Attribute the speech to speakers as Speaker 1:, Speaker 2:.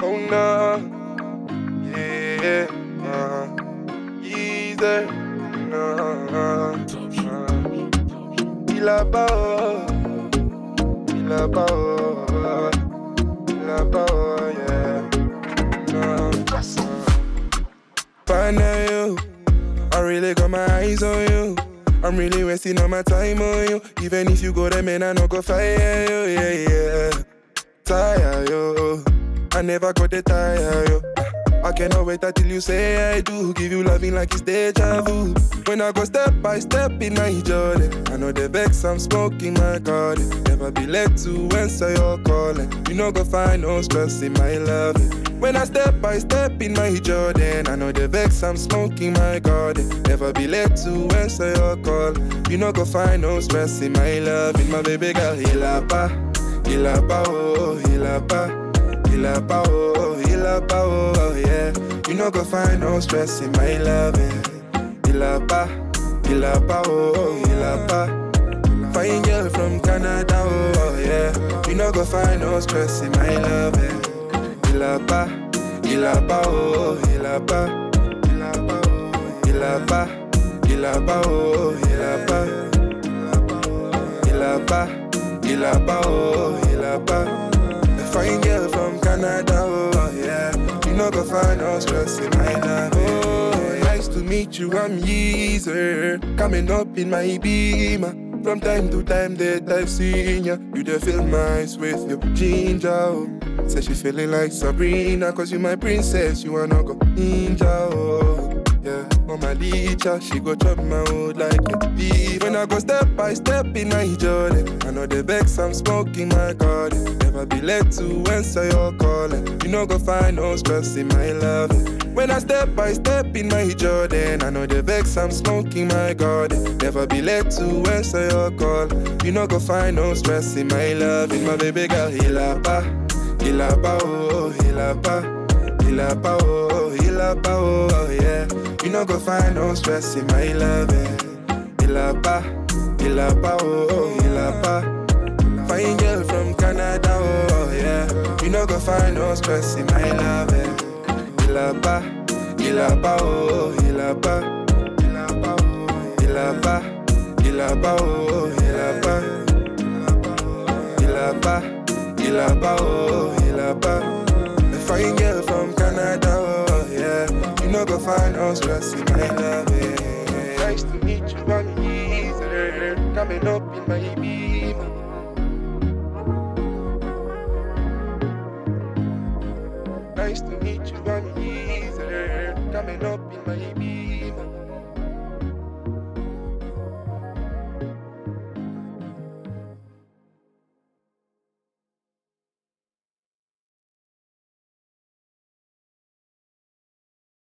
Speaker 1: Oh no, yeah, uh, easy, no, uh, il a pas, oh, il a pas, oh, il a pas, oh, yeah, no, uh, find out you, I really got my eyes on you. I'm really wasting all my time on you. Even if you go there, man, I no go fire you, yeah, yeah. Tire you, I never got the tire you. I cannot wait until you say I do. Give you loving like it's deja vu. When I go step by step in my journey, I know the vex I'm smoking my garden. Never be led to answer your calling. You know go find no stress in my love. When I step by step in my Jordan, I know the vex I'm smoking my garden. Never be led to answer your call. You know go find no stress in my love. In my baby girl, il a pas, il a pas, oh, il a pas, il a pas, oh, il a pas, oh, yeah. You know go find no stress in my love. Il a pas, il a pas, oh, il a pas. Fine girl from Canada, oh, yeah. You know go find no stress in my love. Il a pas, il a pas, oh, il a pas, il a pas, oh, il a pas, il a pas, oh, il a pas, il a pas, il a pas, oh, il a pas. A fine girl from Canada, oh, yeah. You know go find no stress in my life, oh, nice to meet you, I'm Yeezer, coming up in my beamer. From time to time that I've seen ya You dey feel nice with your ginger oh. Say she feeling like Sabrina Cause you my princess, you wanna go ninja oh. Yeah, on my licha She go chop my hood like a beef When I go step by step in my journey I know the vex I'm smoking my garden Never be led to answer your calling You know go find no stress in my love When I step by step in my Jordan I know the vex I'm smoking my garden Never be led to answer your call You know go find no stress in my love In my baby girl, il a pas Il a pas, oh, il a pas Il a pas, oh, il a pas, oh, yeah You know go find no stress in my love Il a pas, il a pas, oh, il a pas Fine girl from Canada, oh, yeah You know go find no stress in my love Il a pas, il a pas, oh, il a pas Il a pas, oh, il a pas Il a pas, oh, il a pas Il a pas, il a pas, oh, il a pas A fine girl from Canada, oh, yeah You know go find no stress in my love, yeah. Nice to meet you, I'm Yeezer Coming up in my